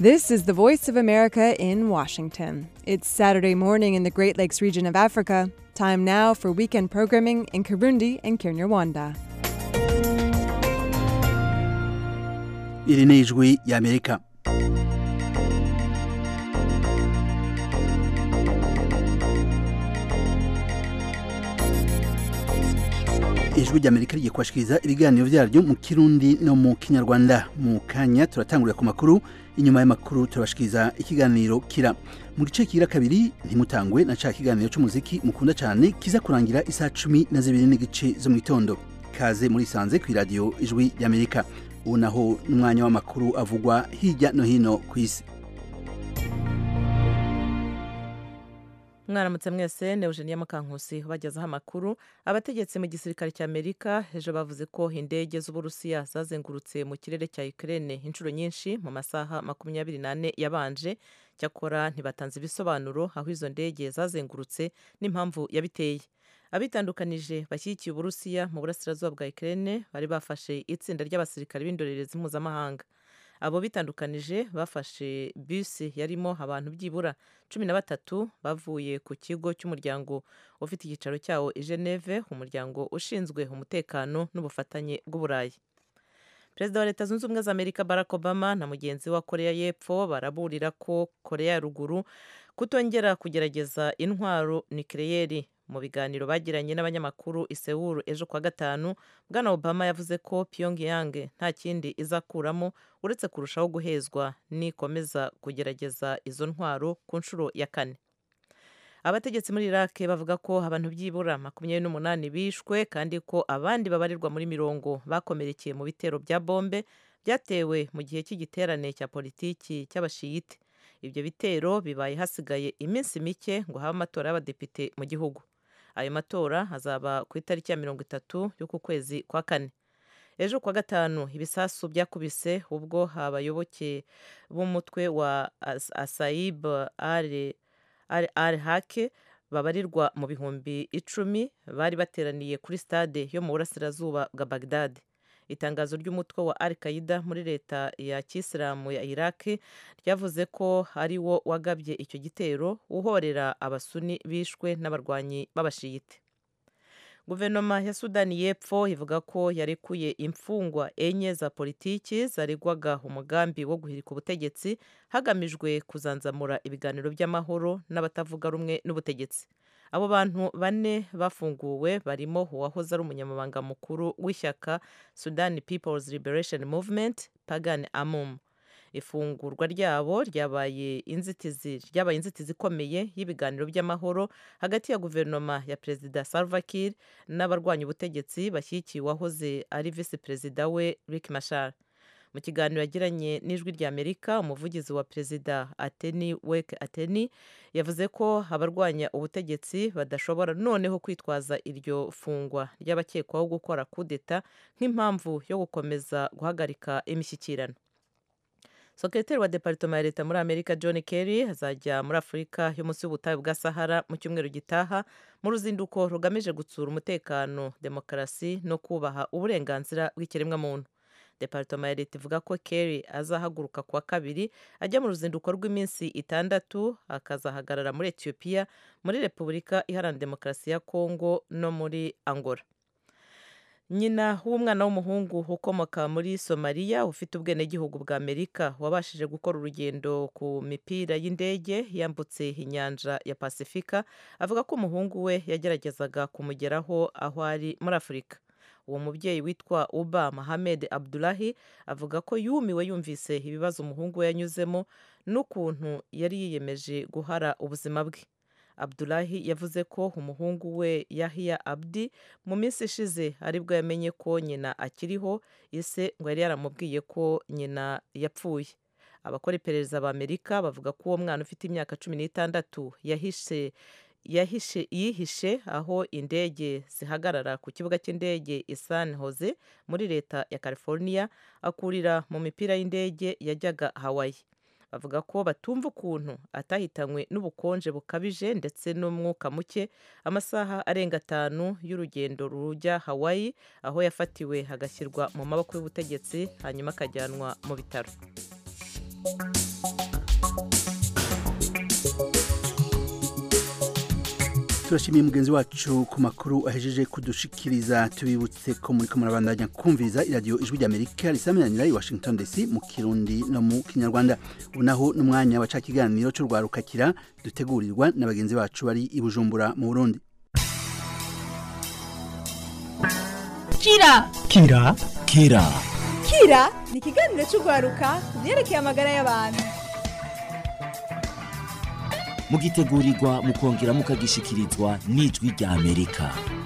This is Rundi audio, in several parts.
This is the Voice of America in Washington. It's Saturday morning in the Great Lakes region of Africa. Time now for weekend programming in Kirundi and Kinyarwanda. iri ni ijwi y'amerika ijwi ry'amerika rigiye kubashikiriza ibiganiro byaryo mu kirundi no mu kinyarwanda mu kanya turatangurira ku makuru inyuma y'amakuru turabashikiriza ikiganiro kira mu gice kigira kabiri ntimutangwe na ca kiganiro c'umuziki mukunda cane kiza kurangira isaha cumi na zibiri n'igice zo mu gitondo kaze muri sanze ku iradiyo ijwi ry'amerika ubu naho n'umwanya w'amakuru avugwa hirya no hino ku isi mwaramutse mwese ni eugenia mukankusi bagezaho amakuru abategetsi mu gisirikare cya amerika ejo bavuze ko indege z'uburusiya zazengurutse mu kirere cya ukraine inshuro nyinshi mu masaha makumyabiri n'ane yabanje cyakora ntibatanze ibisobanuro aho izo ndege zazengurutse n'impamvu yabiteye abitandukanije bashyigikiye uburusiya mu burasirazuba bwa ukraine bari bafashe itsinda ry'abasirikare b'indorerezi mpuzamahanga abo bitandukanije bafashe bisi yarimo abantu byibura cumi na batatu bavuye ku kigo cy'umuryango ufite icyicaro cyawo i geneve umuryango ushinzwe umutekano n'ubufatanye bw'uburayi perezida wa leta zunze ubumwe za amerika barack obama na mugenzi wa koreya y'epfo baraburira ko koreya ya ruguru kutongera kugerageza intwaro nikireyeri mu biganiro bagiranye n'abanyamakuru i Seoul ejo kwa gatanu bwana obama yavuze ko pyongyang nta kindi izakuramo uretse kurushaho guhezwa nikomeza kugerageza izo ntwaro ku nshuro ya kane abategetsi muri iraq bavuga ko abantu byibura makumyabiri n'umunani bishwe kandi ko abandi babarirwa muri mirongo bakomerekeye mu bitero bya bombe byatewe mu gihe cy'igiterane cya politiki cy'abashiyite ibyo bitero bibaye hasigaye iminsi mike ngo habe amatora y'abadepite mu gihugu ayo matora azaba ku itariki ya mirongo itatu y'uku kwezi kwa kane ejo kwa gatanu ibisasu byakubise ubwo abayoboke b'umutwe wa asayib al hake babarirwa mu bihumbi icumi bari bateraniye kuri stade yo mu burasirazuba bwa bagdad itangazo ry'umutwe wa al qaida muri leta ya kisilamu ya iraq ryavuze ko ari wo wagabye icyo gitero uhorera abasuni bishwe n'abarwanyi b'abashiyite guverinoma ya sudani y'epfo ivuga ko yarekuye imfungwa enye za politiki zaregwaga umugambi wo guhirika ubutegetsi hagamijwe kuzanzamura ibiganiro by'amahoro n'abatavuga rumwe n'ubutegetsi abo bantu bane bafunguwe barimo uwahoze ari umunyamabanga mukuru w'ishyaka sudan people's liberation movement pagan amum ifungurwa ryabo ryabaye inzitizi ryabaye inzitizi ikomeye y'ibiganiro by'amahoro hagati ya guverinoma ya perezida salva kiir n'abarwanya ubutegetsi bashyigikiye uwahoze ari visi perezida we rick mashar mu kiganiro yagiranye n'ijwi ry'amerika umuvugizi wa perezida ateni weke ateni yavuze ko abarwanya ubutegetsi badashobora noneho kwitwaza iryo fungwa ry'abakekwaho gukora kudeta nk'impamvu yo gukomeza guhagarika imishyikirano sekreteri wa deparitoma ya leta muri amerika john kerry azajya muri afurika yo munsi y'ubutayu bwa sahara mu cyumweru gitaha mu ruzinduko rugamije gutsura umutekano demokarasi no kubaha uburenganzira bw'ikiremwamuntu deparitoma ya leta ivuga ko kerry azahaguruka kuwa kabiri ajya mu ruzinduko rw'iminsi itandatu akazahagarara muri etiyopiya muri repubulika iharanira demokarasi ya kongo no muri angola nyina w'umwana w'umuhungu ukomoka muri somaliya ufite ubwenegihugu bwa amerika wabashije gukora urugendo ku mipira y'indege yambutse inyanja ya pasifika avuga ko umuhungu we yageragezaga kumugeraho aho ari muri afurika uwo mubyeyi witwa uba mohamed abdulahi avuga ko yumiwe yumvise ibibazo umuhungu we yanyuzemo n'ukuntu yari yiyemeje guhara ubuzima bwe abdulahi yavuze ko umuhungu we yahiya abdi mu minsi ishize aribwo yamenye ko nyina akiriho ise ngo yari yaramubwiye ko nyina yapfuye abakora iperereza b'amerika bavuga ko uwo mwana ufite imyaka cumi n'itandatu yahishe yahishe yihishe aho indege zihagarara ku kibuga cy'indege i San Jose muri leta ya California akurira mu mipira y'indege yajyaga Hawaii bavuga ko batumva ukuntu atahitanywe n'ubukonje bukabije ndetse n'umwuka muke amasaha arenga atanu y'urugendo rujya Hawaii aho yafatiwe hagashyirwa mu maboko y'ubutegetsi hanyuma akajyanwa mu bitaro turashimiye mugenzi wacu ku makuru ahejeje kudushikiriza tubibutse ko muri ko murabandanya kumviriza iradiyo ijwi ry'amerika risamiranira i washington dc mu kirundi no mu kinyarwanda ubu naho n'umwanya wa ca kiganiro c'urwarukakira dutegurirwa na bagenzi bacu bari i bujumbura mu burundi kira kira kira kira ni ikiganiro cy'urwaruka ku byerekeye amagara y'abantu mugitegurirwa mukongera mukagishikirizwa n'ijwi rya amerika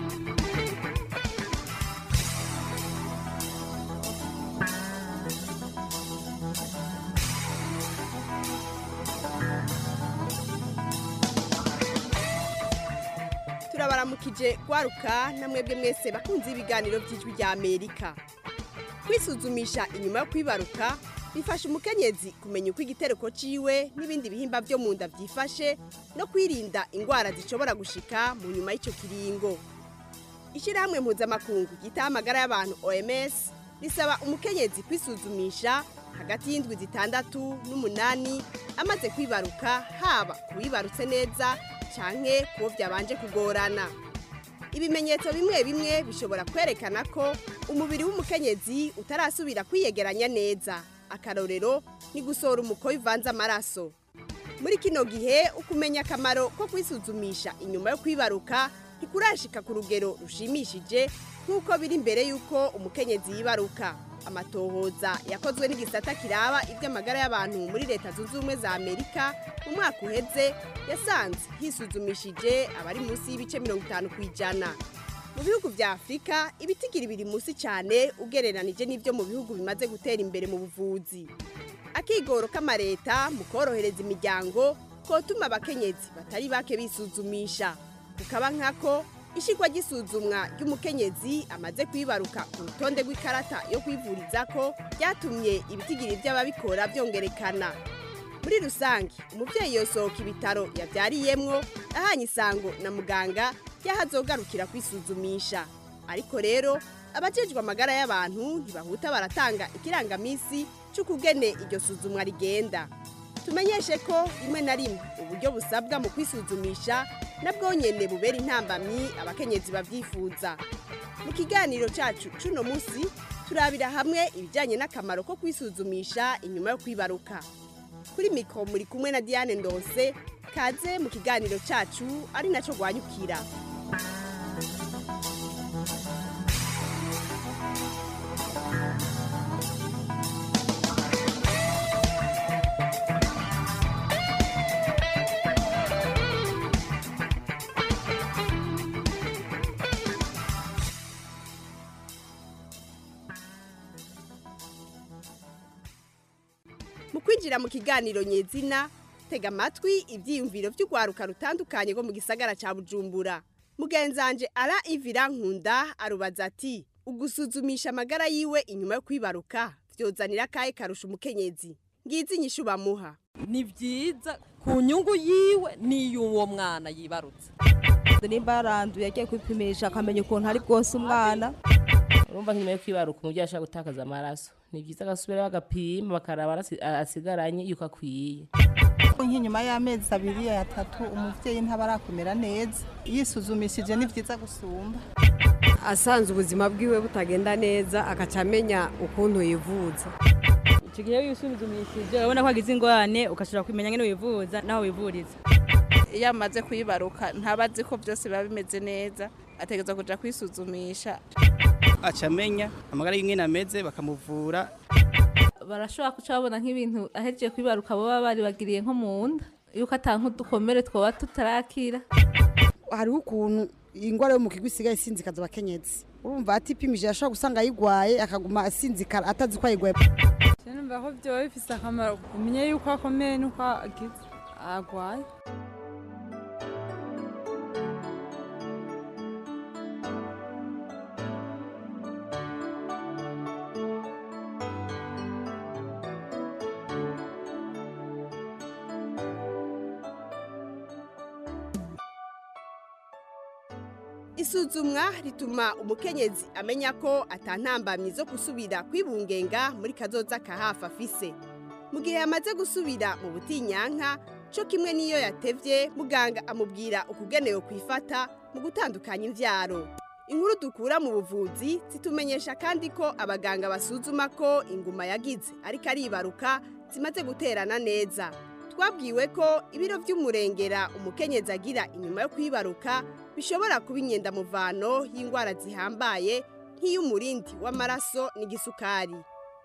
turabaramukije gwaruka na mwebwe mwese bakunze ibiganiro by'ijwi rya amerika kwisuzumisha inyuma yo kwibaruka bifasha umukenyezi kumenya uko igitereko ciwe n'ibindi bihimba byo mu nda byifashe no kwirinda indwara zishobora gushika mu nyuma y'icyo kiringo ishyirahamwe mpuzamakungu ryitaho amagara y'abantu oms risaba umukenyezi kwisuzumisha hagati y'indwi zitandatu n'umunani amaze kwibaruka haba kuwibarutse neza canke kuwo byabanje kugorana ibimenyetso bimwe bimwe bishobora kwerekana ko umubiri w'umukenyezi utarasubira kwiyegeranya neza akarorero ni gusohora umukoyo uvanze amaraso muri kino gihe ukumenya akamaro ko kwisuzumisha inyuma yo kwibaruka ntikurashika ku rugero rushimishije nk'uko biri imbere y'uko umukenyezi yibaruka amatohoza yakozwe n'igisata kiraba iby'amagara y'abantu muri leta zunze ubumwe za amerika mu mwaka uheze yasanze hisuzumishije abari munsi y'ibice mirongo itanu ku ijana mu bihugu bya afurika ibitigiri biri munsi cyane ugereranije n'ibyo mu bihugu bimaze gutera imbere mu buvuzi akigoro k'amareta mu korohereza imiryango kotuma abakenyezi batari bake bisuzumisha kukaba nkako ishyirwa ry'isuzumwa ry'umukenyezi amaze kwibaruka ku rutonde rw'ikarata yo kwivuriza ko byatumye ibitigiri by'ababikora byongerekana muri rusange umubyeyi yosohoka ibitaro yabyariyemwo ahanye isango na muganga y'ahazogarukira kwisuzumisha ariko rero abajejwe amagara y'abantu ntibahuta baratanga ikirangaminsi cy'ukugene iryo suzumwa rigenda tumenyeshe ko rimwe na rimwe uburyo busabwa mu kwisuzumisha nabwo nyene bubera intambamyi abakenyezi babyifuza mu kiganiro cyacu cuno munsi turabira hamwe ibijyanye n'akamaro ko kwisuzumisha inyuma yo kwibaruka kuri mikoro muri kumwe na diane ndose kaze mu kiganiro cyacu ari nacyo rwanyukira mu kwinjira mu kiganiro nyezina tega amatwi ibyiyumviro by'urwaruka rutandukanye rwo mu gisagara cya bujumbura mugenzanje ara ivira nkunda arubaza ati ugusuzumisha amagara yiwe inyuma yo kwibaruka byozanira akahe karusha umukenyezi ngizi inyishu bamuha ni byiza ku nyungu yiwe n'iy'uwo mwana yibarutse nimba yaranduye agiye kwipimisha akamenya ukuntu ari bwose umwana urumva nk'inyuma yo kwibaruka umubyeyi ashaka gutakaza amaraso ni byiza agasubirayo agapima bakaraba asigaranye yuko akwiye nk'inyuma y'amezi abiri atatu umubyeyi ntaba arakomera neza yisuzumishije ni byiza gusumba asanze ubuzima bwiwe butagenda neza agaca amenya ukuntu yivuza icyo gihe iyo wisuzumishije urabona ko wagize ingorane ugashobora kumenya nk'ino wivuza n'aho wivuriza iyo amaze kuyibaruka ntaba azi ko byose biba bimeze neza ategereza kujya kwisuzumisha aca amenya amagara y'umwe ameze bakamuvura barashobora guca babona nk'ibintu ahereje kwibaruka baba baribagiriye nko mu nda yuko atanga udukomere twaba tutarakira hariho ukuntu ingwara yo mu kigo isigaye isinzikaza abakenyezi urumva atipimije ashobora gusanga ayigwaye akaguma asinzikara atazi ko ayigwaye numva ko byoba bifite akamaro kumenya yuko akomeye n'uko agize agwaye isuzumwa rituma umukenyezi amenya ko atantambamye zo gusubira kwibungenga muri kazoza ka hafi afise mu gihe yamaze gusubira mu butinyanka cyo kimwe n'iyo yatevye muganga amubwira ukugenewe kwifata mu gutandukanya imvyaro inkuru dukura mu buvuzi zitumenyesha kandi ko abaganga basuzuma ko inguma yagize ariko aribaruka zimaze guterana neza twabwiwe ko ibiro by'umurengera umukenyezi agira inyuma yo kwibaruka bishobora kuba inyendamuvano y'indwara zihambaye nk'iy'umurindi w'amaraso n'igisukari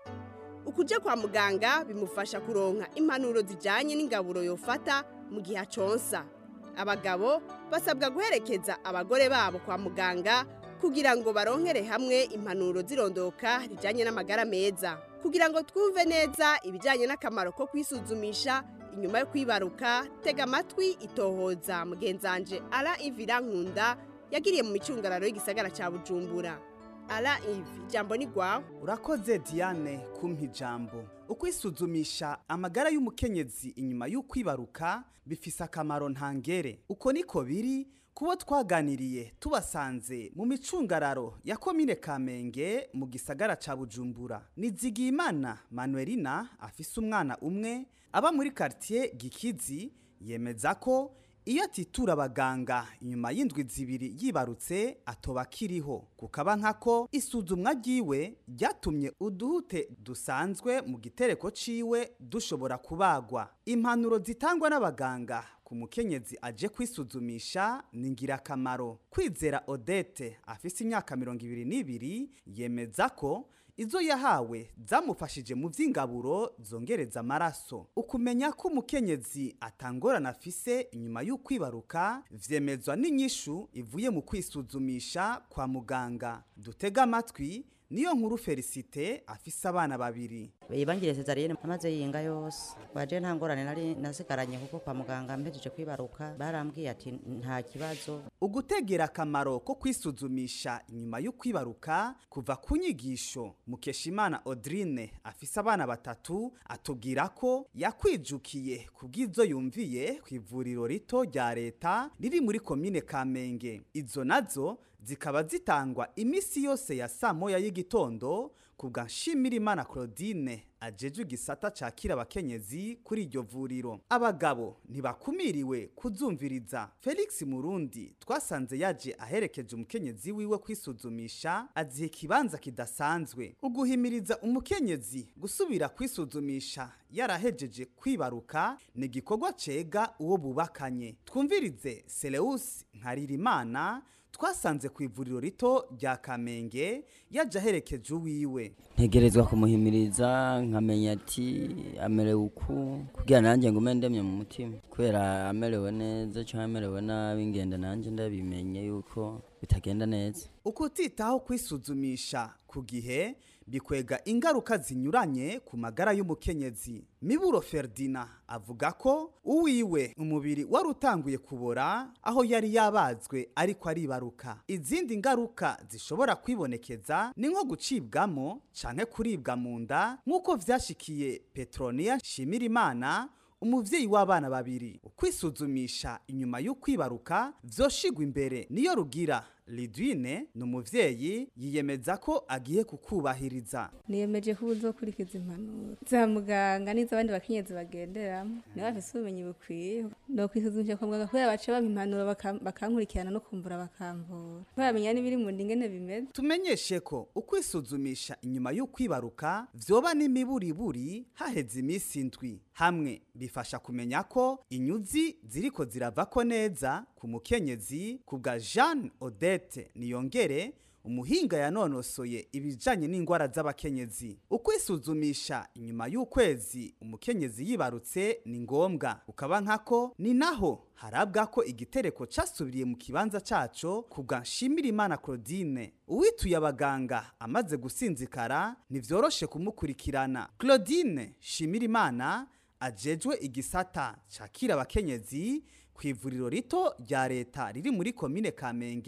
ukujya kwa muganga bimufasha kuronka impanuro zijyanye n'ingaburo yofata mu gihe aconsa abagabo basabwa guherekeza abagore babo kwa muganga kugira ngo baronkere hamwe impanuro zirondoka rijyanye n'amagara meza kugira ngo twumve neza ibijyanye n'akamaro ko kwisuzumisha inyuma yo kwibaruka tega amatwi itohoza mugenzanje ara ivira nkunda yagiriye mu micungararo y'igisagara cya bujumbura ara ivi ijambo ni rwawe urakoze diane kumpa ijambo ukwisuzumisha amagara y'umukenyezi inyuma y'ukwibaruka bifise akamaro ntangere uko niko biri kubo twaganiriye tubasanze mu micungararo ya komine kamenge mu gisagara ca bujumbura nizigiyimana manuelina afise umwana umwe aba muri quartier gikizi yemeza ko iyo atitura abaganga inyuma y'indwi zibiri yibarutse atoba akiriho kukaba nkako isuzumwa ryiwe ryatumye uduhute dusanzwe mu gitereko ciwe dushobora kubagwa impanuro zitangwa n'abaganga ku mukenyezi aje kwisuzumisha ni ingirakamaro kwizera odete afise imyaka mirongo ibiri n'ibiri yemeza ko izo yahawe zamufashije mu by'ingaburo zongereza amaraso ukumenya ko umukenyezi atangorana afise inyuma y'ukwibaruka vyemezwa n'inyishu ivuye mu kwisuzumisha kwa muganga dutega amatwi niyo nkuru felicite afise abana babiri ibangire cesariyene amaze yinga yose waje nta ngorane nari nasigaranye kuko kwa muganga mpejeje kwibaruka barambwiye ati nta kibazo ugutegera akamaro ko kwisuzumisha inyuma y'ukwibaruka kuva ku nyigisho mukeshimana audrine afise abana batatu atubwira ko yakwijukiye ku bw'izo yumviye ku ivuriro rito rya leta riri muri komine kamenge izo nazo zikaba zitangwa iminsi yose ya saa moya y'igitondo ku bwa nshimirimana claudine ajejwe igisata cakira abakenyezi kuri iryo vuriro abagabo ntibakumiriwe kuzumviriza felix murundi twasanze yaje aherekeje umukenyezi wiwe kwisuzumisha aziha ikibanza kidasanzwe uguhimiriza umukenyezi gusubira kwisuzumisha yarahejeje kwibaruka ni igikorwa cega uwo bubakanye twumvirize seleusi nkaririmana twasanze ku ivuriro rito rya kamenge yaje aherekeje uwiwe ntegerezwa kumuhimiriza nkamenya ati amerewe uku kugira nanjye ngume ndemye mu mutima kubera amerewe neza cyangwa amerewe nabi ngenda nanjye ndabimenye yuko bitagenda neza ukutitaho kwisuzumisha ku gihe bikwega ingaruka zinyuranye ku magara y'umukenyezi miburo ferdina avuga ko uwiwe umubiri wari utanguye kubora aho yari yabazwe ariko aribaruka izindi ngaruka zishobora kwibonekeza ni nko gucibwamo canke kuribwa mu nda nk'uko vyashikiye petroniya nshimirimana umuvyeyi w'abana babiri ukwisuzumisha inyuma y'ukwibaruka vyoshigwa imbere niyo rugira lidwine ni umuvyeyi yiyemeza ko agiye kukubahiriza niyemeje ko uzokurikiza impanuro za muganga n'iz'abandi bakenyezi bagenderamo niba bafise ubumenyi bukwiye no kwisuzumisha kwa muganga kubera baca bampa impanuro bakam- bakankurikirana no kumvura bakamvura bamenya n'ibiri mu nda ingene bimeze tumenyeshe ko ukwisuzumisha inyuma y'ukwibaruka vyoba n'imiburiburi haheze iminsi indwi hamwe bifasha kumenya ko inyuzi ziriko ziravako neza ku mukenyezi ku bwa jeanne odette niyongere umuhinga yanonosoye ibijanye n'indwara z'abakenyezi ukwisuzumisha inyuma y'ukwezi umukenyezi yibarutse ni ngombwa ukaba nkako ni naho harabwa ko igitereko casubiriye mu kibanza caco ku bwa nshimirimana claudine uwituye abaganga amaze gusinzikara ntivyoroshe kumukurikirana claudine nshimirimana ajejwe igisata cakira abakenyezi ku ivuriro rito rya leta riri muri komine kamenge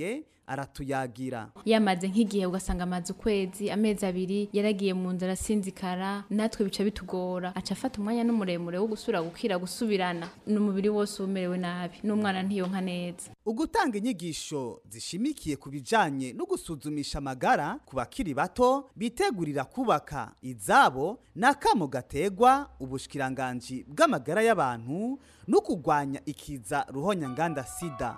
aratuyagira yamaze nk'igihe ugasanga amaze ukwezi amezi abiri yaragiye mu nzara asinzikara natwe bica bitugora aca afata umwanya n'umuremure wo gusubira gukira gusubirana n'umubiri wose umerewe nabi n'umwana ntiyonka neza ugutanga inyigisho zishimikiye ku bijanye no gusuzumisha amagara ku bakiri bato bitegurira kubaka izabo n'akamo gategwa ubushikiranganji bw'amagara y'abantu no kurwanya ikiza ruhonyanganda sida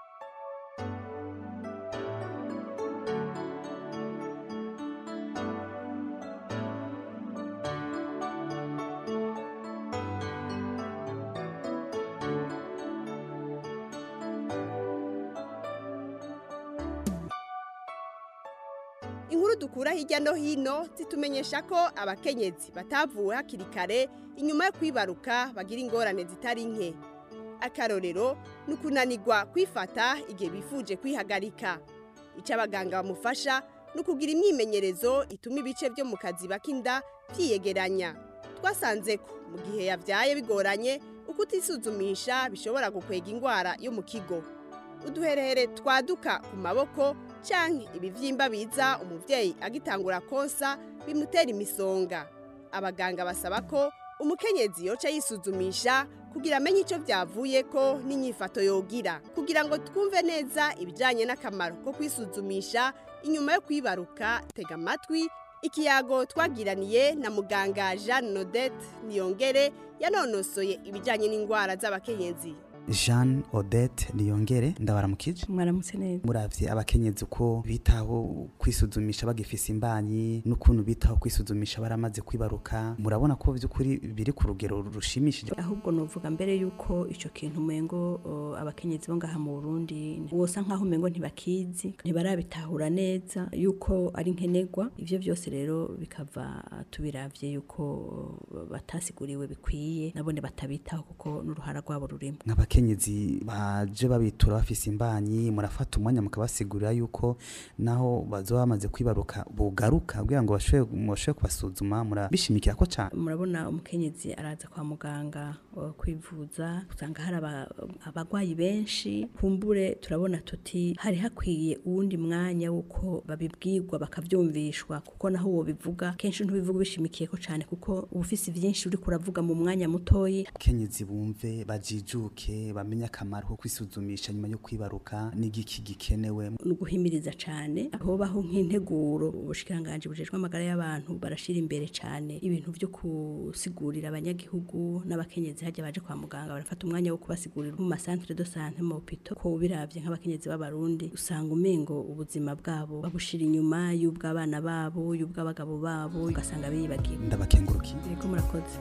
inkuru dukura hirya no hino zitumenyesha ko abakenyezi batavuwe hakiri kare inyuma yo kwibaruka bagira ingorane zitari nke akarorero ni ukunanirwa kwifata igihe bifuje kwihagarika icyo abaganga bamufasha ni ukugira imyimenyerezo ituma ibice byo mu kaziba k'inda byiyegeranya twasanze ko mu gihe yabyaye bigoranye uko utisuzumisha bishobora gukwega indwara yo mu kigo uduherehere twaduka ku maboko cyangwa ibibyimba biza umubyeyi agitangura konsa bimutera imisonga abaganga basaba ko umukenyezi yoca yisuzumisha kugira amenye icyo byavuye ko n'inyifato yogira kugira ngo twumve neza ibijyanye n'akamaro ko kwisuzumisha inyuma yo kwibaruka tega amatwi ikiyago twagiraniye na muganga jeanne nodette niyongere yanonosoye ibijyanye n'indwara z'abakenyezi jeanne odette niyongere ndabaramukije mwaramutse neza muravye abakenyezi uko bitaho kwisuzumisha bagifise imbanyi n'ukuntu bitaho kwisuzumisha baramaze kwibaruka murabona ko by'ukuri biri ku rugero rushimishije ahubwo novuga mbere yuko ico kintu umengo o, abakenyezi bo ngaha mu Burundi wosa nkaho umengo ntibakizi ntibarabitahura neza yuko ari nkenerwa ivyo byose rero bikava tubiravye yuko o, batasiguriwe bikwiye nabone batabitaho kuko n'uruhara rwabo rurimo nk'abakenyezi baje babitura bafise imbanyi murafata umwanya mukabasigurira yuko naho bazoba bamaze kwibaruka bugaruka kugira ngo bashobore kubasuzuma murabishimikira ko cyane murabona umukenyezi araza kwa muganga uh, kwivuza usanga hari aba- abagwayi benshi kumbure turabona tuti hari hakwiye uwundi mwanya wuko babibwirwa bakavyumvishwa kuko naho wobivuga kenshi ntubivuga bishimikiye ko cyane kuko uba ufise vyinshi uri kuravuga mu mwanya mutoyi abakenyezi bumve bajijuke bamenye akamaro ko kwisuzumisha nyuma yo kwibaruka n'igiki gikenewe ni uguhimiriza cyane hobaho nk'integuro ubushikiranganje bujejwe amagara y'abantu barashira imbere cyane ibintu byo kusigurira abanyagihugu n'abakenyezi hajya baje kwa muganga barafata umwanya wo kubasigurira mu masantere de sante mu hopito ko biravye nk'abakenyezi b'abarundi usanga umengo ubuzima bwabo babushira inyuma y'ubw'abana babo y'ubw'abagabo babo ugasanga biyibagiwe ndabakengurukiye yego murakoze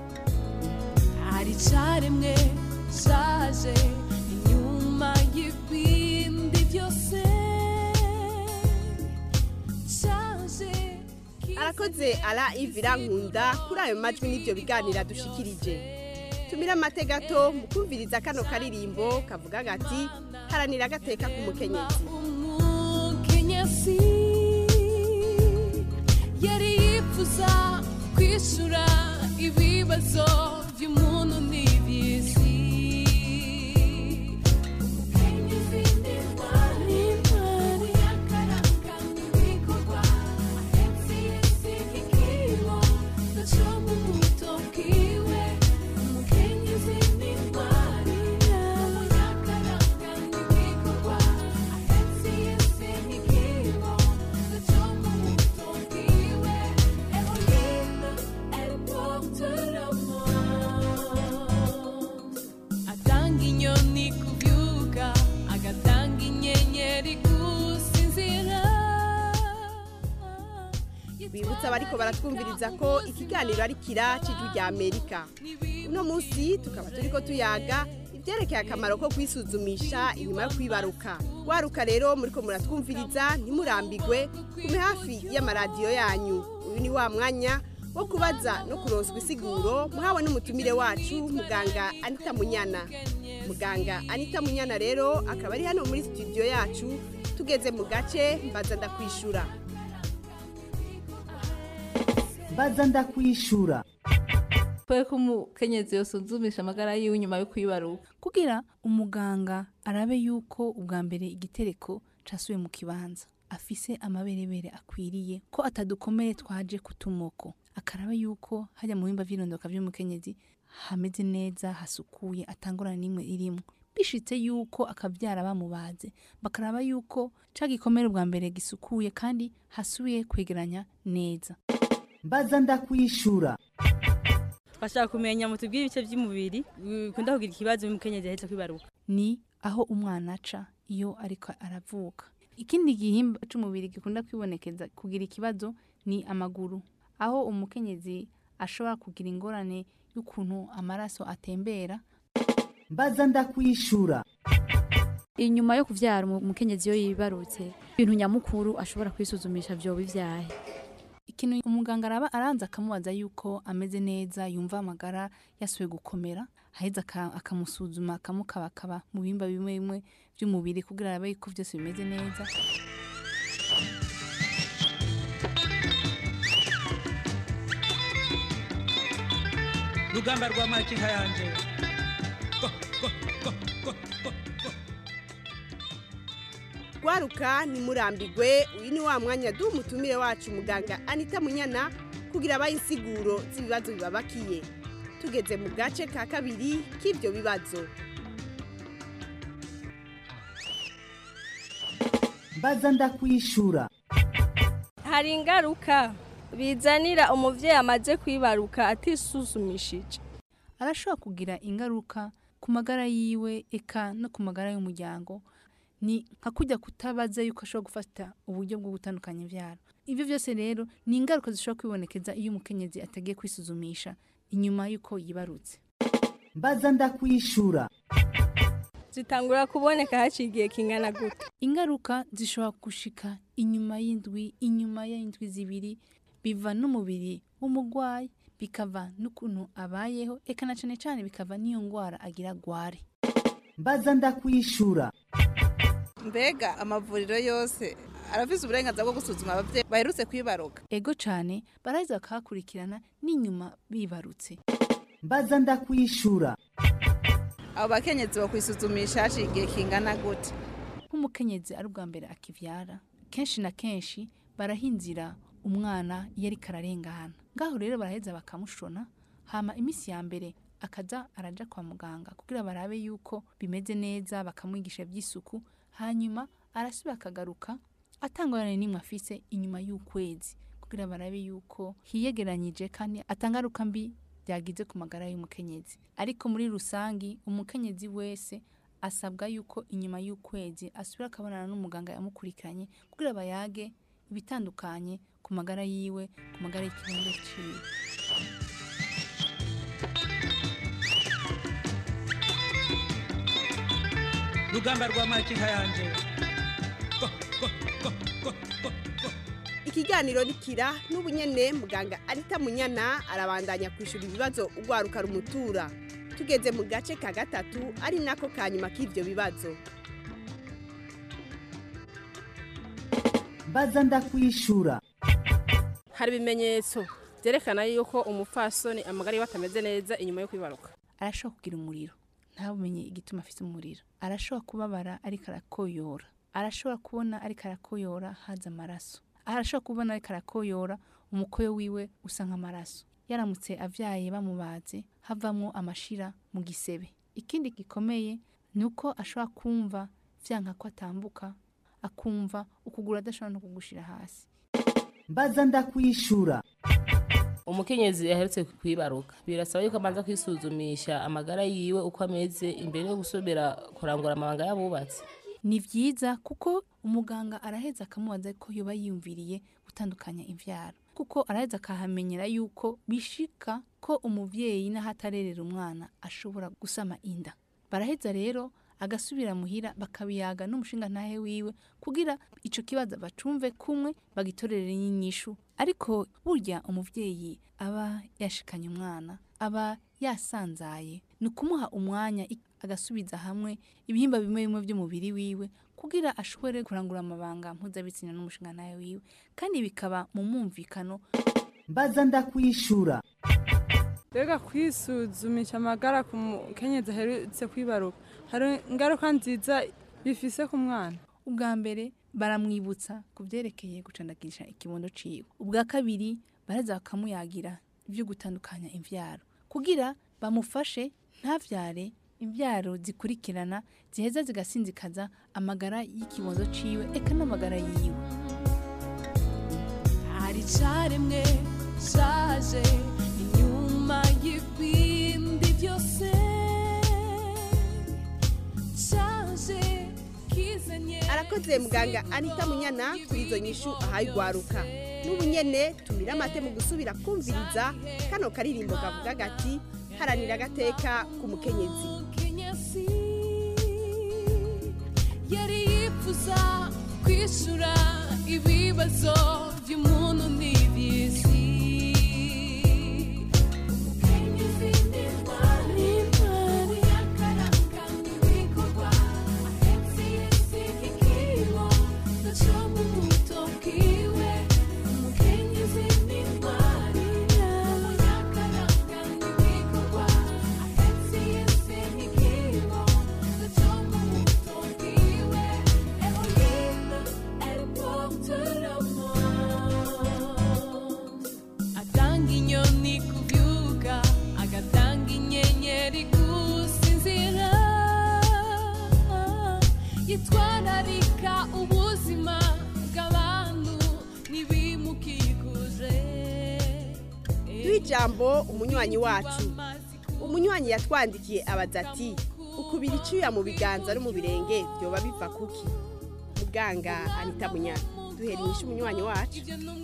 hari icaremwe cyaje inyuma y'ibindi byose cyaje arakoze ara ivira nkunda kuri ayo majwi n'ibyo biganira dushikirije tumira amate gato mu kumviriza kano karirimbo kavuga gati haranira agateka k'umukenyezi umukenyezi yari yifuza kwishura ibibazo by'umuntu n'iby'isi Umukenyezi ni intwari, intwari y'akaranga n'ibikorwa, ahetse Yesu ikibo, gaca mu buto bwiwe. Umukenyezi ni intwari, y'akaranga n'ibikorwa, ahetse Yesu ikibo, gaca mu buto bwiwe. Eroline, elle porte l'amour. atanga inyoni kubyuka agatanga inyenyeri gusinzira bibutsa abariko baratwumviriza ko ikiganiro ari kira cy'ijwi rya amerika uno munsi tukaba turiko tuyaga ibyerekeye akamaro ko kwisuzumisha inyuma yo kwibaruka waruka rero muriko muratwumviriza ntimurambigwe kume hafi y'amaradiyo yanyu uyu ni wa mwanya wo kubaza no kuronswa isiguro muhawe n'umutumire wacu muganga anita munyana muganga anita munyana rero akaba ari hano muri studio yacu tugeze mu gace mbaza ndakwishura baza ndakwishura kwe ko umukenyezi yosuzumisha amagara yiwe nyuma yo kwibaruka kugira umuganga arabe yuko ubwa mbere igitereko casubiye mu kibanza afise amaberebere akwiriye ko atadukomere twaje ku tumoko akaraba yuko hajya mu bimba vy'irondoka vy'umukenyezi hameze neza hasukuye atangorana n'imwe irimo bishitse yuko akavyara bamubaze bakaraba yuko ca gikomere ubwa mbere gisukuye kandi hasubiye kwegeranya neza mbaza ndakwishura twashaka kumenya mu tubwire ibice by'umubiri bikunda kugira ikibazo umukenyezi ahetse kwibaruka ni aho umwana aca iyo ariko aravuka ikindi gihimba c'umubiri gikunda kwibonekeza kugira ikibazo ni amaguru aho umukenyezi ashobora kugira ingorane y'ukuntu amaraso atembera mbaza ndakwishura inyuma yo kuvyara umu- umukenyezi iyo yibarutse ibintu nyamukuru ashobora kwisuzumisha vyoba ivyahe ikintu umuganga araba aranza akamubaza yuko ameze neza yumva amagara yasubiye gukomera aheza aka- akamusuzuma akamukabakaba mu bimba bimwe bimwe by'umubiri kugira arabe yuko byose bimeze neza rugamba rwa makinka yanje gwaruka nimurambigwe uyu ni wa mwanya duha umutumire wacu muganga anita munyana kugira abaye insiguro z'ibibazo bibabakiye tugeze mu gace ka kabiri k'ibyo bibazo mbaza ndakwishura hari ingaruka bizanira umubyeyi amaze kwibaruka atisuzumishije arashobora kugira ingaruka ku magara yiwe eka no ku magara y'umuryango ni nka kujya kutabaza yuko ashobora gufata uburyo bwo gutandukanya ibyaro ibyo byose rero ni ingaruka zishobora kwibonekeza iyo umukenyezi atagiye kwisuzumisha inyuma y'uko yibarutse mbaza ndakwishura zitangura kuboneka haciye igihe kingana gute ingaruka zishobora gushika inyuma y'indwi inyuma y'indwi zibiri biva n'umubiri w'umurwayi bikava n'ukuntu abayeho eka na cane cane bikava n'iyo ngwara agira gware mbaza ndakwishura mbega amavuriro yose arafise uburenganzira bwo gusuzuma abavyeyi baherutse kwibaruka ego cane baraheza bakahakurikirana n'inyuma bibarutse mbaza ndakwishura abo bakenyezi bakwisuzumisha haciye igihe kingana gute nk'umukenyezi ari ubwa mbere akivyara kenshi na kenshi barahinzira umwana iyo ariko ararengana ngaho rero baraheza bakamushona hama iminsi ya mbere akaza araja kwa muganga kugira barabe yuko bimeze neza bakamwigisha by'isuku hanyuma arasubira akagaruka atangorane n'imwe afise inyuma y'ukwezi kugira barabe yuko hiyegeranyije kandi atangaruka mbi byagize ku magara y'umukenyezi ariko muri rusangi umukenyezi wese asabwa yuko inyuma y'ukwezi asubira akabonana n'umuganga yamukurikiranye kugira bayage ibitandukanye ku magara yiwe ku magara y'ikirundo ciwe rugamba rwa makinka yanje ikiganiro nikira n'ubu nyene muganga anita munyana arabandanya kwishura ibibazo ugwaruka rumutura tugeze mu gace ka gatatu ari nako ka nyuma k'ivyo bibazo mbaza ndakwishura hari ibimenyetso byerekana yuko umupfasoni amagara yiwe atameze neza inyuma yo kwibaruka arashobora kugira umuriro ntabumenye igituma afite umuriro arashobora kubabara ariko arakoyora arashobora kubona ariko arakoyora haza amaraso arashobora kubona ariko arakoyora umukoyo wiwe usa nk'amaraso yaramutse avyaye bamubaze havamwo amashira mu gisebe ikindi gikomeye ni uko ashobora kumva vyanka ko atambuka akumva ukuguru adashobora no kugushira hasi mbaza ndakwishura umukenyezi aherutse kwibaruka birasaba yuko amanza kwisuzumisha amagara yiwe uko ameze imbere yo gusubira kurangura amabanga y'abubatsi ni vyiza kuko umuganga araheza akamubaza ko yoba yiyumviriye gutandukanya imvyaro kuko araheza akahamenyera yuko bishika ko umuvyeyi n'aho atarerera umwana ashobora gusama inda baraheza rero agasubira muhira bakabiyaga n'umushinga ntahe wiwe kugira ico kibazo bacumve kumwe bagitorere n'inyishu ariko burya umuvyeyi aba yashikanye umwana aba yasanzaye ni ukumuha umwanya i- agasubiza hamwe ibihimba bimwe bimwe by'umubiri wiwe kugira ashobore kurangura amabanga mpuzabitsina n'umushinga ntahe wiwe kandi bikaba mu mwumvikano mbaza ndakwishura mbega kwisuzumisha amagara ku mukenyezi aherutse kwibaruka hari ingaruka nziza bifise ku mwana ubwa mbere baramwibutsa ku byerekeye gucandagisha ikibondo ciwe ubwa kabiri baraheza bakamuyagira ibyo gutandukanya imvyaro kugira bamufashe ntavyare imvyaro zikurikirana ziheza zigasinzikaza amagara y'ikibondo ciwe eka n'amagara yiwe hari icaremwe caje inyuma y'ibindi byose caje kizanye arakoze muganga anita munyana kuri izo nyishu ahaye ugwaruka n'ubu nyene tumira amate mu gusubira kumviriza kano karirimbo kavuga gati haranira agateka k'umukenyezi kenyasi yari yifuza kwishura ibibazo by'umuntu n'iby'isi Umukenyezi ni intwari, intwari y'akaranga n'ibikorwa, ahetse Yesu ikibo, gaca mu buto bwiwe. Umukenyezi ni intwari, y'akaranga n'ibikorwa, ahetse Yesu ikibo, gaca mu buto bwiwe. Elohim, elle porte le monde. atanga inyoni kubyuka agatanga inyenyeri gusinzira yitwararika ubuzima bw'abantu n'ibimukikuje duhe ijambo umunywanyi wacu umunywanyi yatwandikiye abaza ati ukubira icyuya mu biganza no mu birenge byoba biva kuki muganga anita munyana duhera inyishu umunywanyi wacu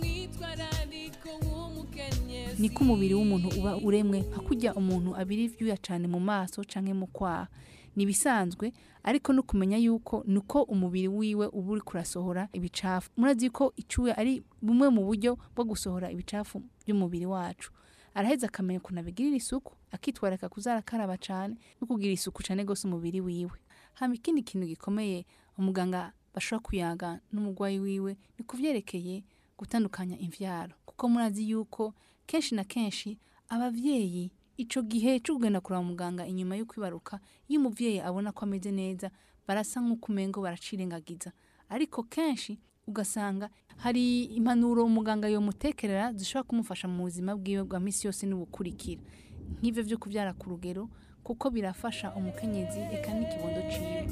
niko umubiri w'umuntu uba uremwe nka kurya umuntu abira ibyuya cyane mu maso canke mu kwaha ni ibisanzwe ariko no kumenya yuko niko umubiri wiwe uba uri kurasohora ibicafu murazi ko icyuya ari bumwe mu buryo bwo gusohora ibicafu by'umubiri wacu araheza akamenya ukuntu abigirira isuku akitwararika kuzarakaraba cyane no kugira isuku cyane rwose umubiri wiwe hama ikindi kintu gikomeye umuganga bashobora kuyaga n'umurwayi wiwe ni kuvyerekeye gutandukanya imvyaro kuko murazi yuko kenshi na kenshi abavyeyi ico gihe cyo kugenda kuraba muganga inyuma yo kwibaruka iyo umuvyeyi abona ko ameze neza barasa nk'uko umengo baracirengagiza ariko kenshi ugasanga hari impanuro umuganga yomutekerera zishobora kumufasha mu buzima bwiwe bwa misi yose n'ubukurikira nk'ivyo vyo kuvyara ku rugero kuko birafasha umukenyezi eka n'ikibondo ciwe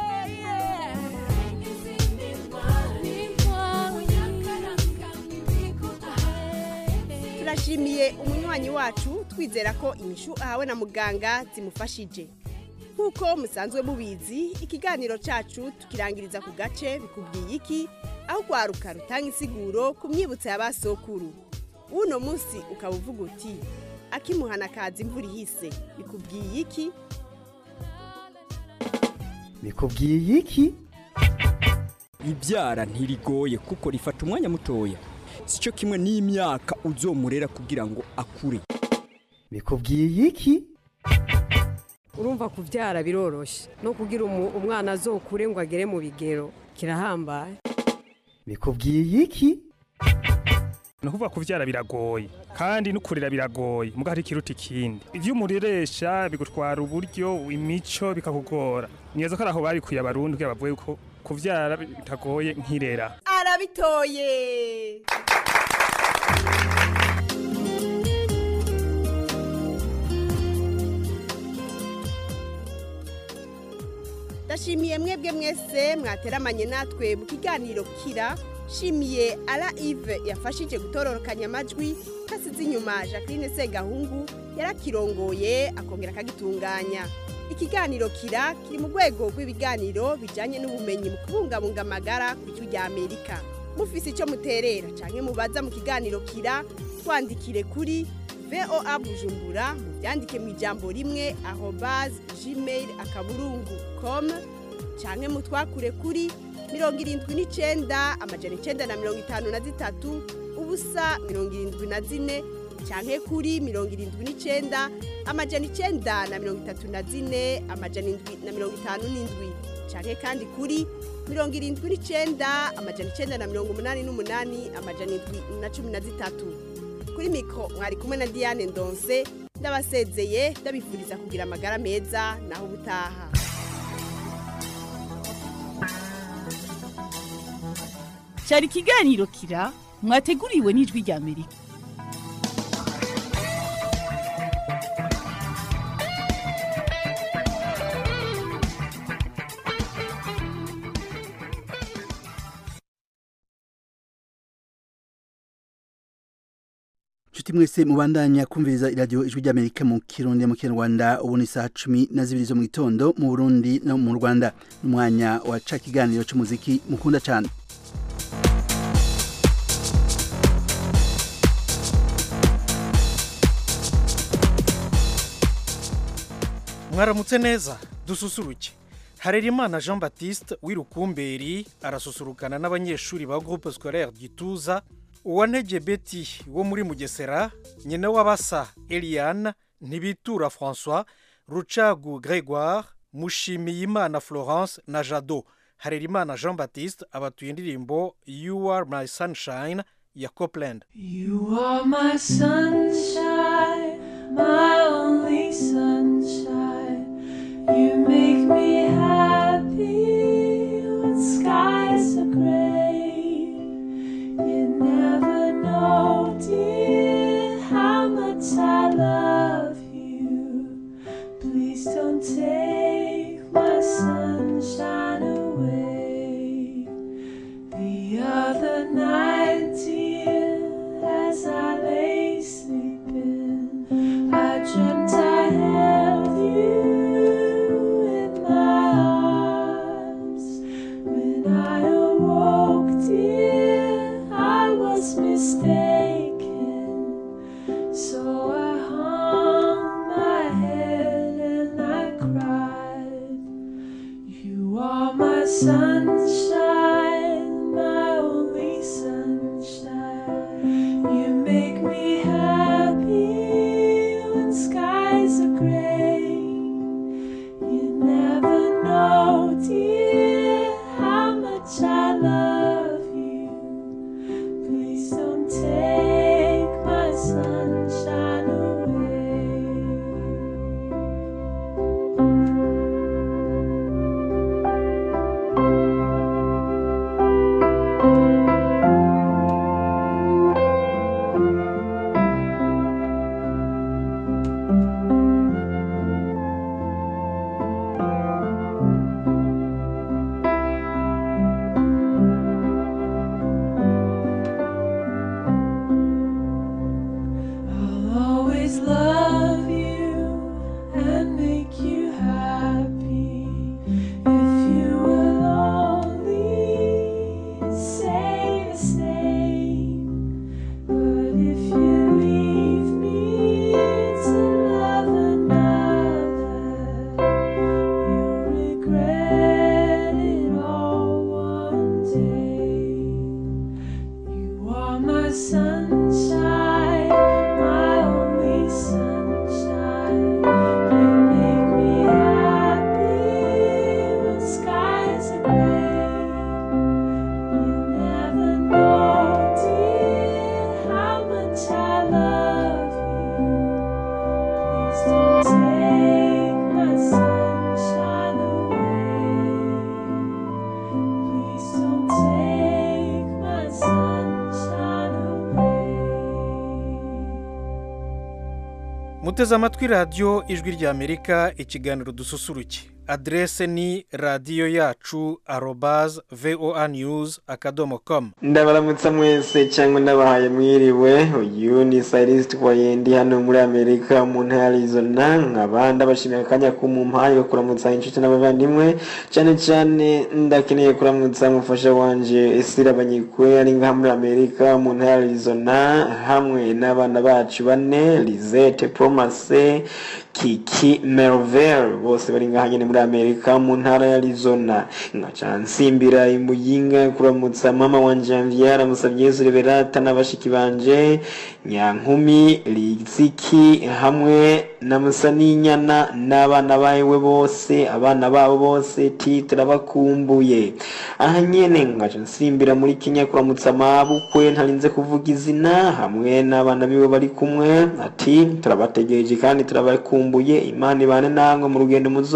turashimiye umunywanyi wacu twizera ko inyishu ahawe na muganga zimufashije nk'uko musanzwe mubizi ikiganiro cyacu tukirangiriza ku gace bikubwiye iki aho urwaruka rutanga insiguro ku myibutso ya ba sokuru uno munsi ukaba uvuga uti akimuhana kaza imvura ihise bikubwiye iki bikubwiye iki ibyara ntirigoye kuko rifata umwanya mutoya si cyo kimwe n'imyaka uzomurera kugira ngo akure bikubwiye iki urumva kubyara biroroshye no kugira umu- umwana azokure ngo agere mu bigero kirahambaye bikubwiye iki ni ukuvuga kubyara biragoye kandi no kurera biragoye muga hari ikiruta ikindi ibyo umureresha bigutwara uburyo imico bikakugora neza ko ari aho babikuye abarundi kugira bavuge ko kubyara bitagoye nk'irera arabitoye ndashimiye mwebwe mwese mwateramanye natwe mu kiganiro kira shimiye ara ive yafashije gutororokanya amajwi hasize inyuma jacqueline segahungu yarakirongoye akongera akagitunganya ikiganiro kira kiri mu rwego rw'ibiganiro bijyanye n'ubumenyi mu kubungabunga amagara ku ijwi rya amerika mufise icyo muterera cyangwa mubaza mu kiganiro kira twandikire kuri voa bujumbura mubyandike mu ijambo rimwe aho bazi gmail akaburungu com cyangwa mutwakure kuri mirongo irindwi n'icyenda amajana icyenda na mirongo itanu na zitatu ubusa mirongo irindwi na zine cyangwa kuri mirongo irindwi n'icyenda amajana icyenda na mirongo itatu na zine amajana indwi na mirongo itanu n'indwi cyangwa kandi kuri mirongo irindwi n'icyenda amajana icyenda na mirongo umunani n'umunani amajana indwi na cumi na zitatu kuri mikoro mwari kumwe na diane ndonse ndabasezeye ndabifuriza kugira amagara meza naho ubutaha cyari ikiganiro kira mwateguriwe n'ijwi rya amerika Nshuti mwese mubandanya kumviriza iradiyo ijwi ry'Amerika mu Kirundi mu Kinyarwanda ubu ni saa cumi na zibiri zo mu gitondo mu Burundi no mu Rwanda umwanya wa ca kiganiro c'umuziki mukunda cyane mwaramutse neza dususuruke harerimana jean baptiste w'irukumberi arasusurukana n'abanyeshuri ba groupe scolaire gituza uwantege beti wo muri mugesera nyina w'abasa eliane ntibitura françois rucagu gregoire mushimiyimana florence na jado harerimana jean baptiste abatuye indirimbo you are my sunshine ya copland You are my sunshine, my only sunshine. You make me happy when skies are gray. You never know, dear, how much I love you. Please don't take my sunshine away. The other night, dear, as I lay sleeping, I dreamt I held you in my arms. When I awoke, dear, I was mistaken. So I hung my head and I cried. You are my sunshine, my only sunshine. You make me happy when skies are gray. You never know, dear, how much I love you. Please don't take my sunshine away. I'll always love you and make you happy if you will only say the same. But if you leave me to love another, you'll regret it all one day. You are my sunshine, my only sunshine. You make me happy when skies are gray. You never know, dear, how much I love you. Please don't take my sunshine away. Please don't take my sunshine away. muteze amatwi radiyo ijwi ry'amerika ikiganiro dususuruke aderese ni radiyo yacu arobaze voa news akadomo komu ndabaramutsa mwese cyangwa ndabahaye mwiriwe uyu ni sayisiti wayendi hano muri amerika mu ntara ya arizona nkaba ndabashimiye akanya kumumpaye ko kuramutsa inshuti n'abavandimwe cyane cyane ndakeneye kuramutsa umufasha wanje esira banyikwe ari ngaha muri amerika mu ntara ya arizona hamwe n'abana bacu bane lizette promase kiki mervel bose bari ngaha nyine muri amerika mu ntara ya arizona nkaca nsimbira imuyinga kuramutsa mama wanje janvier amusabye yesu reberata n'abashiki banje nyankumi riziki hamwe na musaninyana n'abana bawe bose abana babo bose titira bakumbuye aha nyene nkaca nsimbira muri kenya kuramutsa mabukwe ntarinze kuvuga izina hamwe n'abana biwe bari kumwe ati turabategereje kandi turabakumbuye imana ibane namwe mu rugendo muzoza no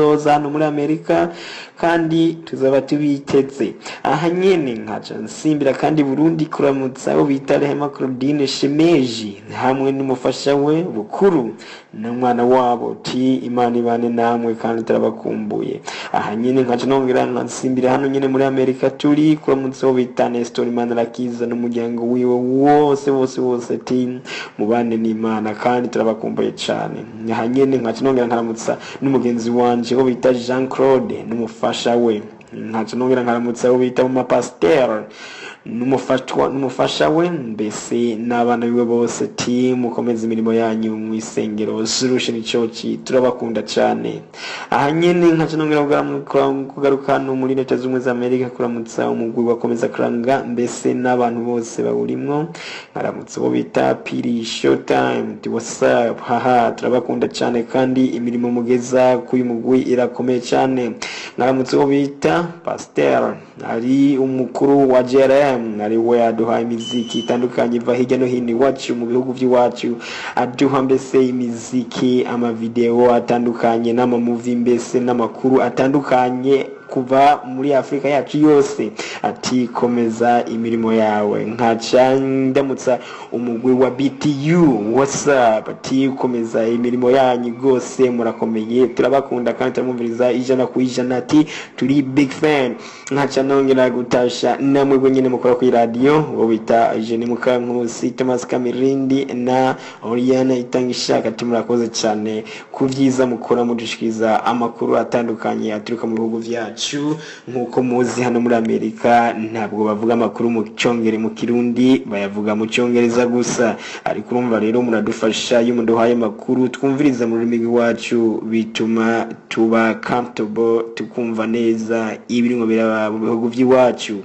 muri amerika kandi tuzaba tubiteze aha nyene nkaca nsimbira kandi burundi kuramutsa abo bita rehema claudine shemeji hamwe n'umufasha we bukuru n'umwana wabo ti imana ibane namwe kandi turabakumbuye aha nyene nkaca nongera nkansimbira hano nyene muri amerika turi kuramutsa abo bita nestor manirakiza n'umuryango wiwe wose wose wose ti mubane n'imana kandi turabakumbuye cane aha nyene nkaca nongera nkaramutsa n'umugenzi wanje wo bita jean claude n'umufasha we nkaca nongera nkaramutsa abo bita mu mapasiteri n'umufatwa n'umufasha we mbese n'abana biwe bose ti mukomeze imirimo yanyu mu isengero solution church turabakunda cyane aha nyene nkaca nongera kugaruka- kugaruka hano muri leta z'ubumwe za amerika kuramutsa umugwi wakomeza kuranga mbese n'abantu bose bawurimwo nkaramutsa uwo bita piri showtime ti whatsapp haha turabakunda cyane kandi imirimo mugeza k'uyu mugwi irakomeye cyane nkaramutsa uwo bita pasteur ari umukuru wa JRM ari we aduha imiziki itandukanye iva hirya no hino iwacu mu bihugu by'iwacu aduha mbese imiziki amavideo atandukanye n'amamuvi mbese n'amakuru atandukanye kuva muri afurika yacu yose ati komeza imirimo yawe nkaca ndamutsa umugwi wa btu whatsapp ati komeza imirimo yanyu rwose murakomeye turabakunda kandi turamwumviriza ijana ku ijana ati turi big fan nkaca nongera gutasha namwe nyine mukora kuri radiyo uwo bita jeni mukankusi thomas kamirindi na oriana itanga ishaka ati murakoze cyane ku byiza mukora mudushikiriza amakuru atandukanye aturuka mu bihugu byacu nk'uko muzi hano muri amerika ntabwo bavuga amakuru mu cyongere mu kirundi bayavuga mu cyongereza gusa ariko urumva rero muradufasha iyo muduhaye amakuru twumviriza mu rurimi rw'iwacu bituma tuba comfortable tukumva neza ibirimo biraba mu bihugu by'iwacu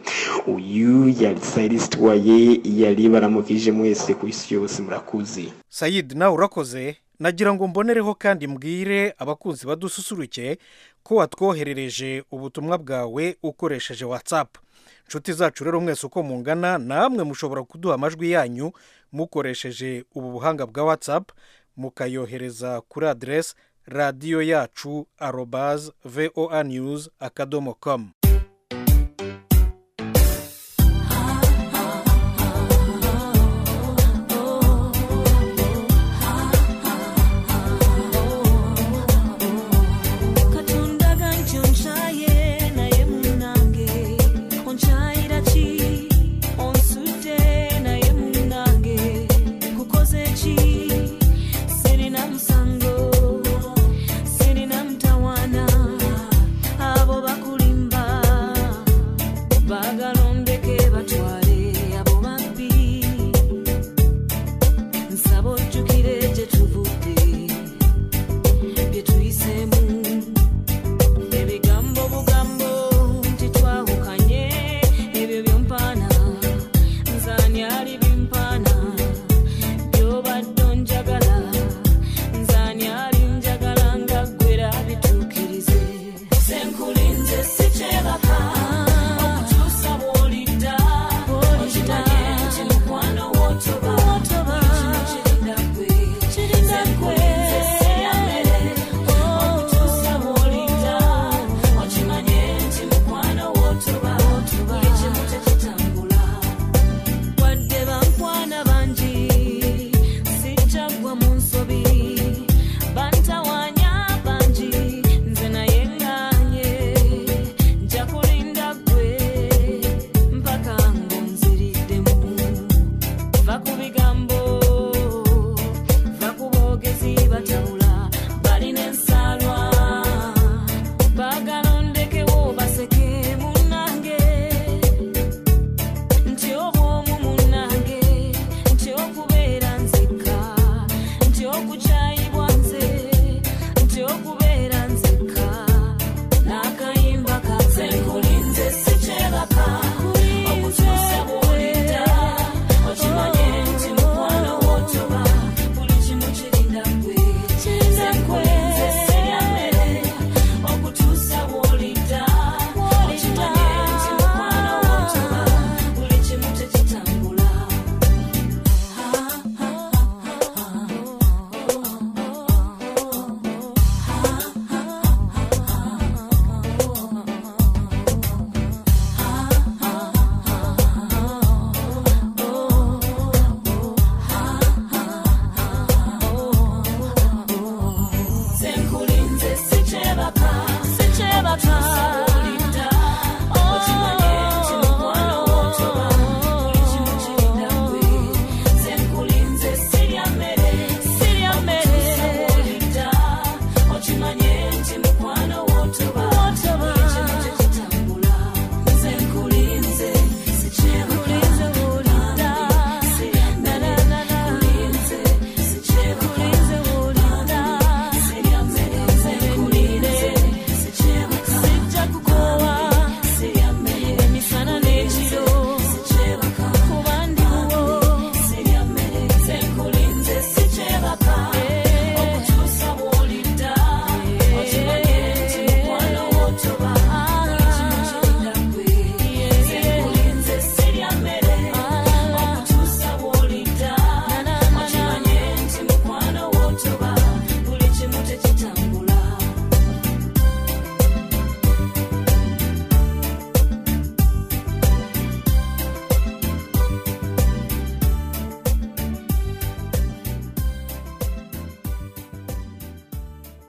uyu yari sayirisi waye yari baramukije mwese ku isi yose murakuze sayidi nawe urakoze nagira ngo mbonereho kandi mbwire abakunzi badususuruke ko watwoherereje ubutumwa bwawe ukoresheje watsapu inshuti zacu rero mwese uko mungana namwe mushobora kuduha amajwi yanyu mukoresheje ubu buhanga bwa watsapu mukayohereza kuri aderesi radiyo yacu arobaze voa news akadomo komu katundaga ntyo nshaye naye munange onshayira ki onsudde naye munange kukoze ki sirina musango sirina mutawana abo bakulimba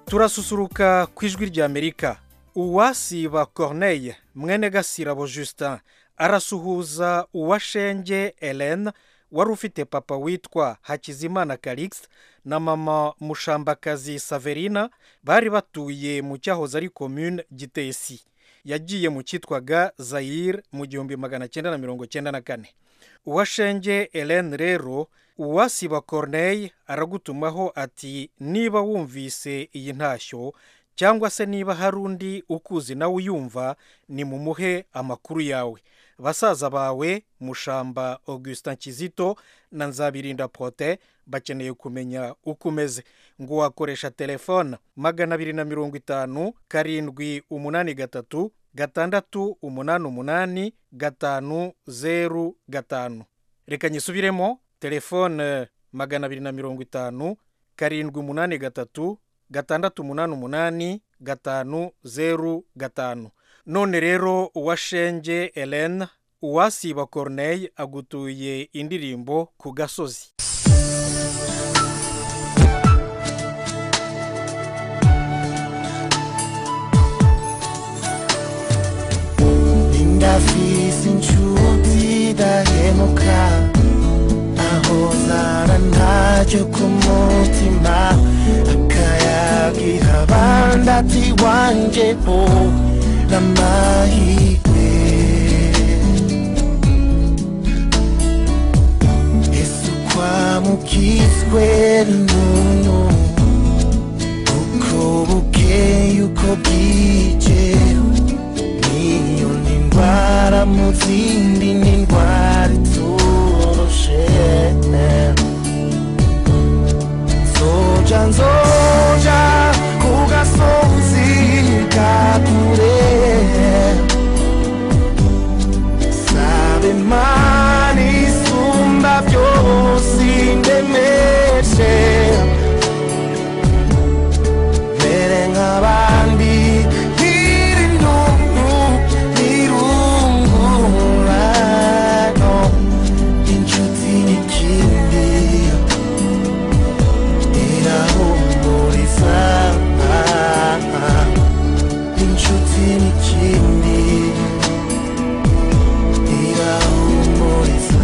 turasusuruka ku ijwi ry'amerika uwasiba corneille mwene gasirabo justin arasuhuza uwashenge hélène wari ufite papa witwa hakizimana calixte na mama mushambakazi saverina bari batuye mu cyahoze ari commune gitesi yagiye mu cyitwaga zayire mu gihumbi magana cyenda na mirongo cyenda na kane uwashenge hélène rero uwasiba corneille aragutumaho ati niba wumvise iyi ntashyo cyangwa se niba hari undi ukuzi nawe uyumva ni mumuhe amakuru yawe basaza bawe mushamba augustin kizito na nzabirinda prote bakeneye kumenya uko umeze ngo wakoresha telefone magana abiri na mirongo itanu karindwi umunani gatatu gatandatu umunani umunani gatanu zeru gatanu reka nyisubiremo telefone magana abiri na mirongo itanu karindwi umunani gatatu gatandatu umunani umunani gatanu zeru gatanu none rero uwashenge hélène uwasiba corneille agutuye indirimbo ku gasozi ndafise inshuti dahemuka aho zara ntacyo ku mutima akayagira abandi ati wanje bo n'amahirwe ese ukwamukizwe n'umuntu uko bukeye uko bwije niyo ni indwara mu zindi ni indwara iturushe nzoja nzoja ku gasozi ka kure sabe imana isumba byose indemeshe mere nk'abandi nkiri ntuntu nirungurano inshuti n'ikindi irahumuriza inshuti n'ikindi irahumuriza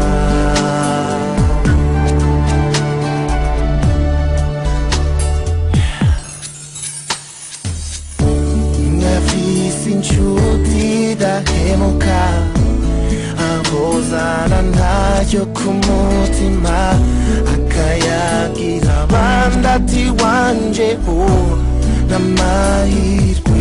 nafise inshuti dahemuka ahozana ntacyo ku mutima akayagira abandi ati wanje bo n'amahirwe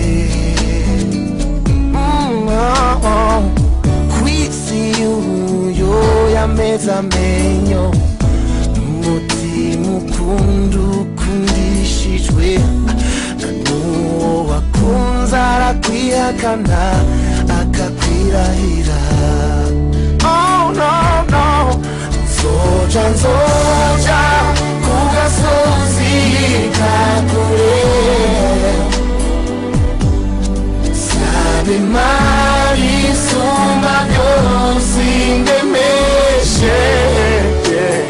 Mm, oh, oh. kwisi uyo yameze amenyo umutima ukunda ukundishijwe n'uwo wakunze arakwihakana akakwirahira oh no no nzoja nzoja ku gasozi ka kure sabe imana isumba byose indemeshe yeah.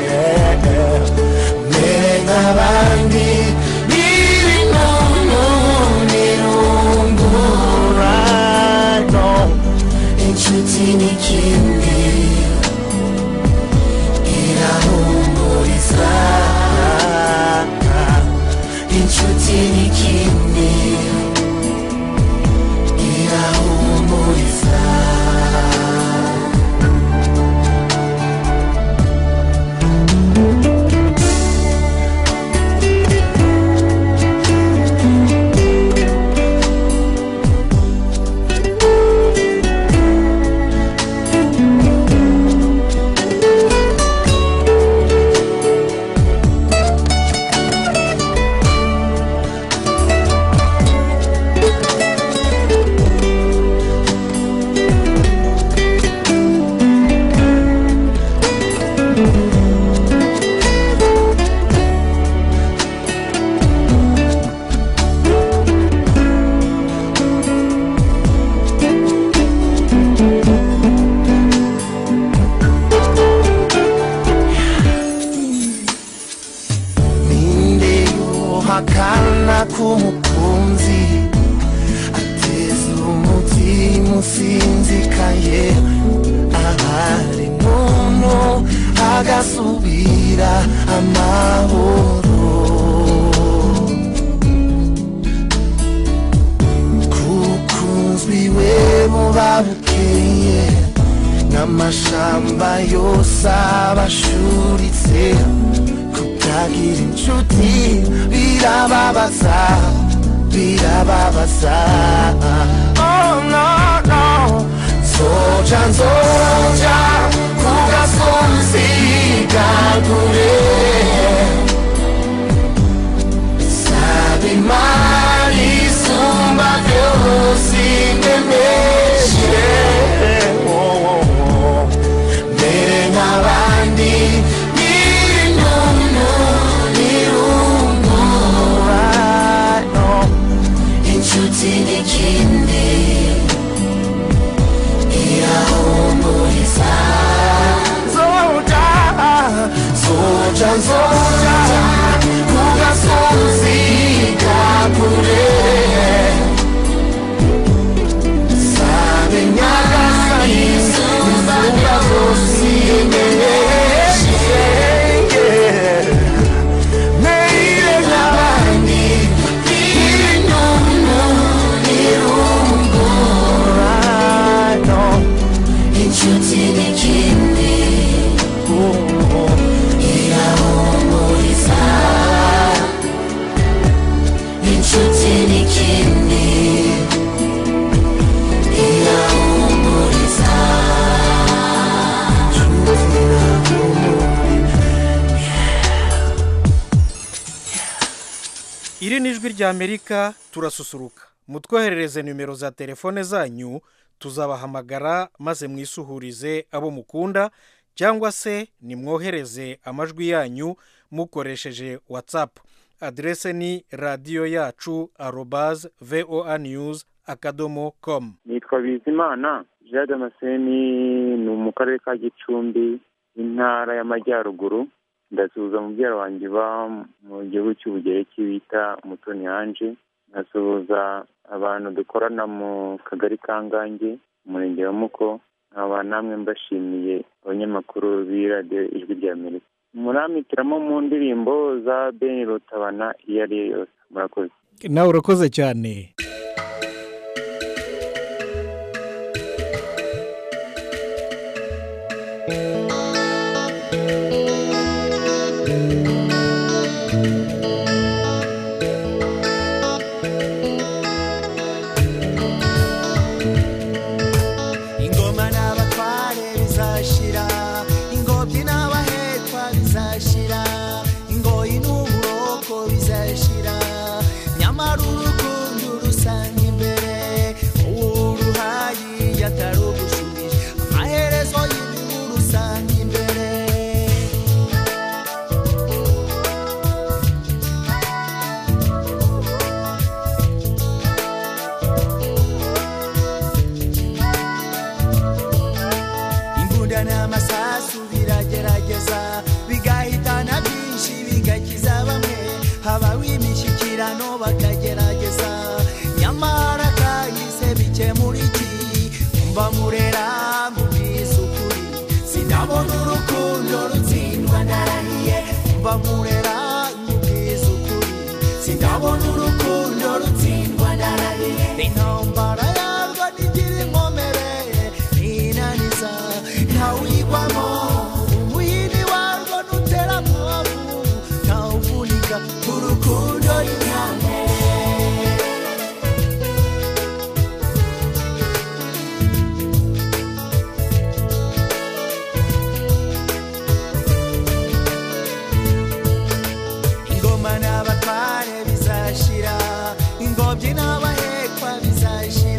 akana k'umukunzi ateza umutima usinzikaye ahari muntu hagasubira amahoro kukunzwi we buba bukeye n'amashamba yose abashuritse kutagira inshuti birababaza birababaza oh no no nzoja nzoja ku gasozi kagure saba imana isumba byose indemeshe oh, oh, oh. mbere nk'abandi nyir'intuntu n'irungura no inshuti n'ikindi irahumuriza zoja zoja zoja ku gasozi kakure sabe nyagasani izuba zose imenyeshe meire nk'abandi n'intuntu n'irungura no inshuti n'ikindi irahumuriza inshuti n'ikindi irahumuriza iri ni ijwi ry'amerika turasusuruka mutwoherereze nimero za telefone zanyu tuzabahamagara maze mwisuhurize abo mukunda cyangwa se nimwohereze amajwi yanyu mukoresheje watsapu aderese ni radiyo yacu arobaze voa news akadomo komu nitwa bizimana jean damascene ni mu karere ka gicumbi intara y'amajyaruguru ndasuhuza mubyara wanjye uba mu gihugu cy'ubugereki bita umutoni yanje nkasuhuza abantu dukorana mu kagari ka ngange umurenge wa muko nkaba namwe mbashimiye abanyamakuru b'iradiyo ijwi rya amerika muramitiramo mu ndirimbo za beni rutabana iyo ari yo yose murakoze nawe urakoze cyane ingoma n'abatware bizashira ingobyi n'abahekwa bizashira ingoyi n'uburoko bizashira nyamara urukundo rusanga imbere uruhayi yatarugushubije amaherezo y'ibihu rusanga imbere imbunda n'amasasu biragerageza bigahitana byinshi bigakiza bamwe habaho imishyikirano bakagerageza nyamara kahise bikemura iki mba murera mubwiza ukuri sinabona urukundo rutsindwa ndarahiye mba murera mubwiza ukuri sinabona urukundo rutsindwa ndarahiye intambara yarwo ntigira inkomere inaniza ntawuyigwamo umuhini warwo ntutera mwavu ntawuvunika urukundo rinyange ingoma n'abatware bizashira ingobyi n'abahekwa bizashira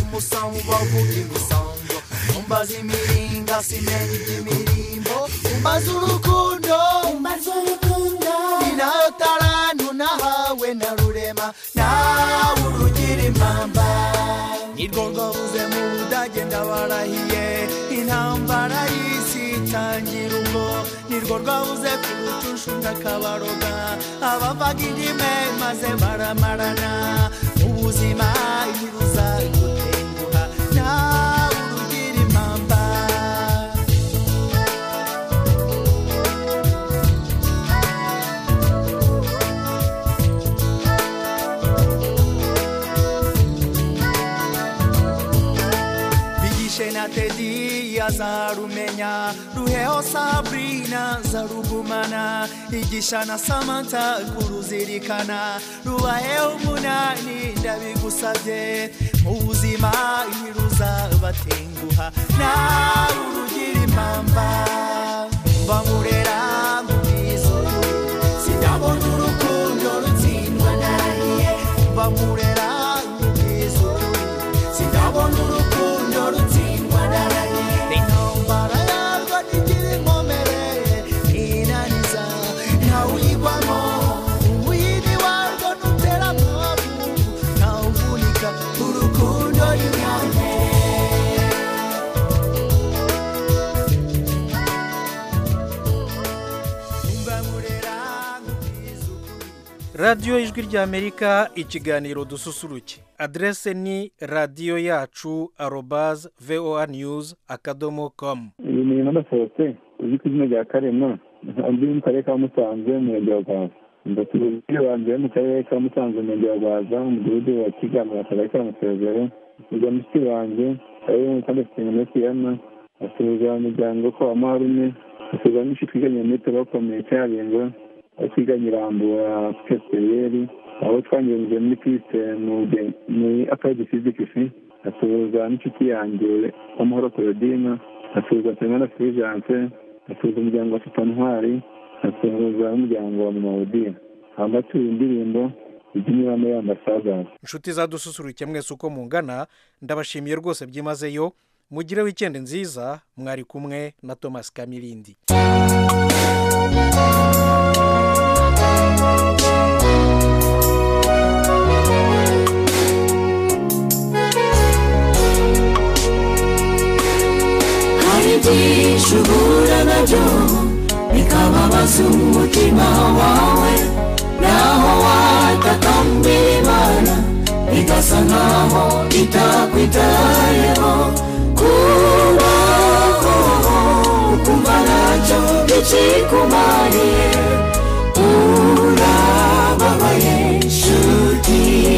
umusamu bavuga imisango umbaza imiringa simenya iby'imirimbo umbaza urukundo umbaza urukundo ni nayo tarantu nahawe na rurema nawe urugira impamba nirwo rwabuze mu budage ndabarahiye intambara y'isi itangira ubwo nirwo rwabuze ku rucushu ndakabaroga abavaga indime maze baramarana ubuzima ntibuza gutenguha nawe urugira impamba bigishe na tedi azarumenya ruheho sabrina zarugumana igisha na samanta kuruzirikana rubaheho umunani ndabigusabye mu buzima ntiruzabatenguha nawe urugira impamba bamurera mu bwizuru sinabona urukundo rutsindwa narahiye bamurera mu bwizuru sinabona urukundo rutsindwa narahiye intambara yarwo ntigira inkomere ntinaniza ntawuyigwamo umuyini warwo ntutera mwavu ntawuvunika urukundo ni nyane radiyo ijwi ry'amerika ikiganiro dususuruke aderese ni radiyo yacu arobaze voa news akadomo komu uyu murimo ndasohotse uzi ku izina rya karema undi mu karere ka musanze umurenge wa rwaza ndasubiza umupira wanjye mu karere ka musanze umurenge wa rwaza umudugudu wa kiganiro akagari ka musezero asubiza mushiki wanjye ari mu kandi afite muri siyama asubiza umuryango ko amaharume asubiza n'inshuti twiganye muri bakomeye cyarenga aho twiganye irambura pesiteriyeri aho twangirije muri piste muri akadi fizikisi asuhuza n'inshuti yanjye w'amahoro korodina asuhuza semana firijanse asuhuza umuryango wa ntwari asuhuza n'umuryango wa mumawudiya hamba tuye indirimbo iby'imiramo y'ambasadasi inshuti zadususuruke mwese uko mungana ndabashimiye rwose byimazeyo mugire wikendi nziza mwari kumwe na thomas kamirindi hari byinshi uhura nabyo bikababaza umutima wawe naho watakambira imana bigasa nkaho itakwitayeho kubaho ukumva ntacyo bikikumariye urababaye nshuti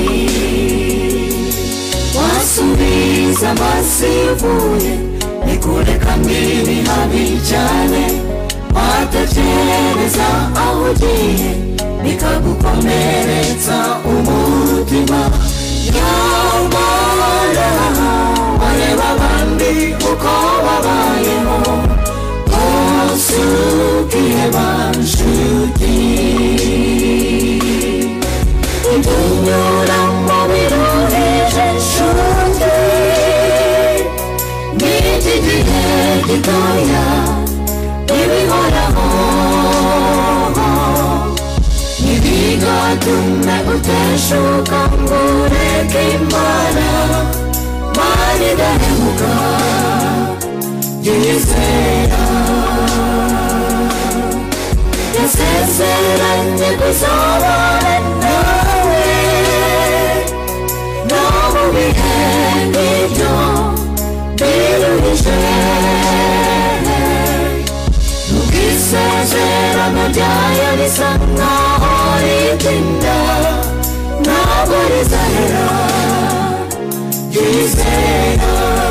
wasubiza amaso ivuye nikureka mbibi habi cyane watekereza aho ugiye bikagukomeretsa umutima nyamara wareba abandi uko babayeho bose ukiheba nshuti ibyo biruhije nshuti n'iki gihe gitoya ibihoraho ntibigatume uteshuka ngo ureke imana mani idahemuka yizera yasezeranye kuzabana nawe no mu bihe nk'ibyo biruhije ubwisezerano ryayo risa nkaho ritinda ntabwo rizahera ryizera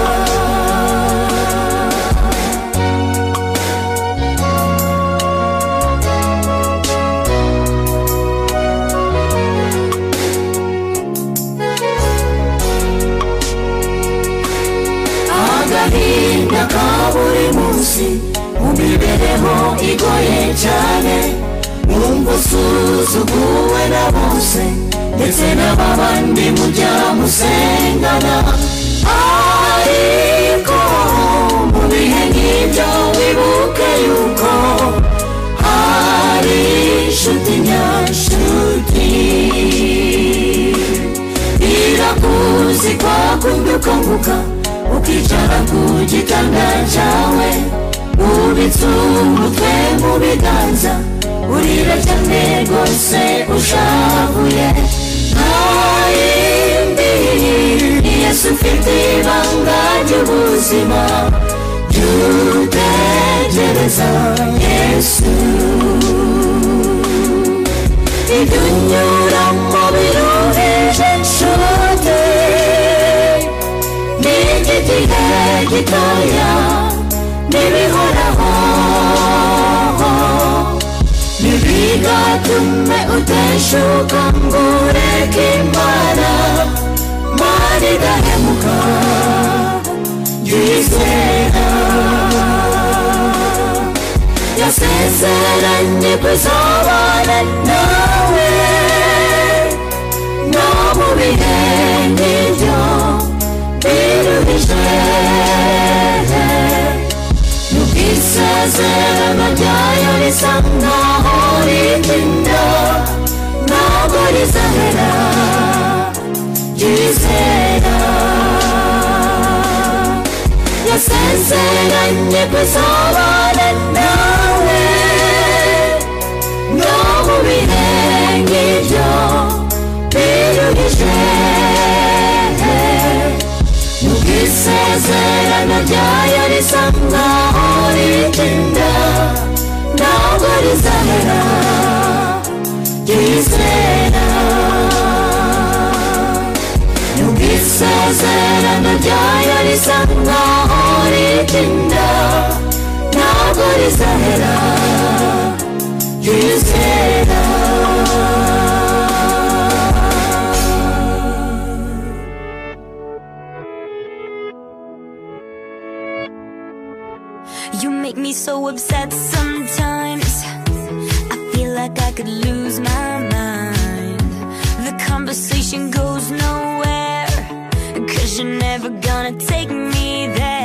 agahinda ka buri munsi mu mibereho igoye cyane wumva usuzuguwe na bose ndetse n'ababandi mujya musengana udahemuka ukicara ku gitanda cyawe ubitse umutwe mu biganza urira cyane rwose ushavuye nta yindi yesu ufite ibanga ry'ubuzima ry'utegereza yesu ibyo unyuramo biruhije nshuti ni iby'igihe gitoya n'ibihoraho ntibigatume uteshuka ngo ureke imana mana idahemuka yizera yasezeranye kuzabana nawe no mu bihe nk'ibyo biruhije n'ubwisezerano ryayo risa nkaho ritinda ntabwo rizahera ryizera yasezeranye kuzabana nawe no mu bihe nk'ibyo biruhije n'ubwisezerano ryayo risa nkaho ritinda ntabwo rizahera ryizera n'ubwisezerano ryayo risa nkaho ritinda ntabwo rizahera ryizera You make me so upset sometimes. I feel like I could lose my mind. The conversation goes nowhere. Cause you're never gonna take me there.